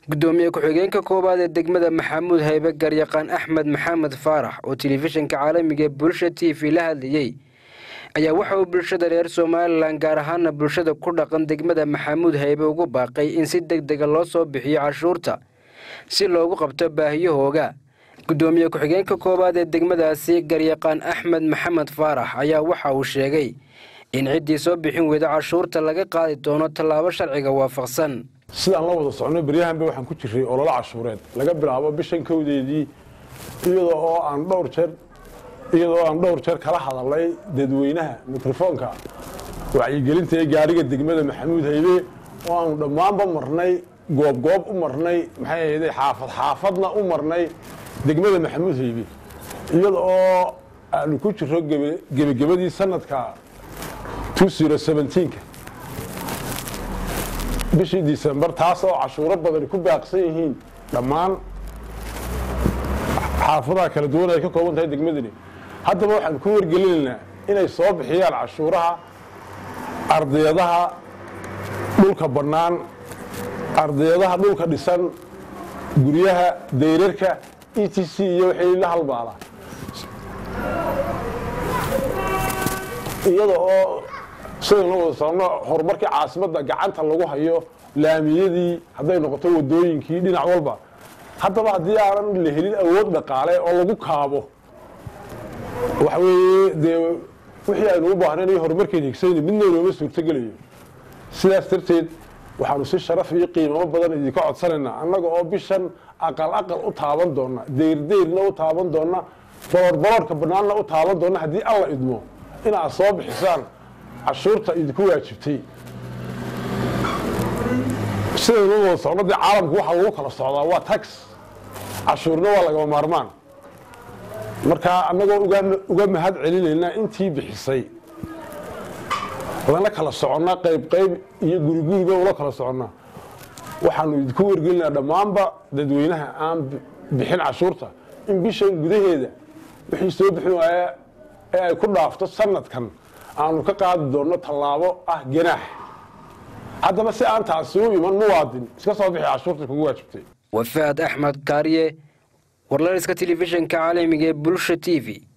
gudoomiye ku-xigeenka koowaad ee degmada maxamuud haybe garyaqaan axmed maxamed faarax oo telefishinka caalamiga ee bulsha t v la hadlayey ayaa waxa uu bulshada reer somalilan gaar ahaana bulshada ku dhaqan degmada maxamuud haybe ugu baaqay in si deg dega loo soo bixiyo cashuurta si loogu qabto baahiyahooga gudoomiye ku-xigeenka koowaad ee degmadaasi garyaqaan axmed maxamed faarax ayaa waxa uu sheegay in ciddii soo bixin weyda cashuurta laga qaadi doono tallaabo sharciga waafaqsan sidaan la wada socno beryahanba waxaan ku jiray ololo cashuureed laga bilaabo bishan kowdeedii iyadoo oo aan dhowr jeer iyadoo aan dhowr jeer kala hadalnay dadweynaha mikrofoonka wacyigelinta ee gaariga degmada maxamuud haybe oo aanu dhammaanba marnay goobgoob u marnay maxay ahayde xaafad xaafadna u marnay degmada maxamuud haybe iyada oo aanu ku jiro gebagebadii sanadka ka bishii disembar taas oo cashuuro badani ku baaqsan yihiin dhammaan xaafadaha kala duwan ay ka kooban tahay degmadani haddaba waxaan ku wargelinaynaa inay soo bixiyaan cashuuraha ardayadaha dhulka bannaan ardayadaha dhulka dhisan guryaha dayrarka e t c iyo wixii la halmaala iyada oo sidaynu wada socno horumarkii caasimadda gacanta lagu hayo laamiyadii hadday noqoto wadooyinkii dhinac walba haddaba haddii aanan la helin awood dhaqaale oo lagu kaabo waxa weeye dee wixii aynu u baahnayn iyo horumarkeyn higsayni midna inooma suurtogelayo sidaas darteed waxaanu si sharaf iyo qiimamo badan idinka codsanaynaa annaga oo bishan aqal aqal u taaban doona deyrdeyrna u taaban doona bolorboloorka bannaanna u taaban doona haddii alla idmo inaad soo bixisaan cashuurta idinku waajibtay sidaynu wada socno dee caalamku waxaa lagu kala socdaa waa tax cashuurna waa lagama maarmaan markaa annagoo uga mahad celinaynaa intii bixisay lana kala soconnaa qayb qayb iyo guriguriba ula kala soconnaa waxaanu idinku wargelinaa dhammaanba dadweynaha aan bixin cashuurta in bishan gudaheeda wixii soo bixin waaya ee ay ku dhaafto sanadkan aanu ka qaadi doonno tallaabo ah ganaax haddaba si aan taasi u iman muwaadin iska soo bixi cashuurta kugu waajibtay wafaad axmed kaariye warlaliska telefishinka caalamiga ee bulsha t v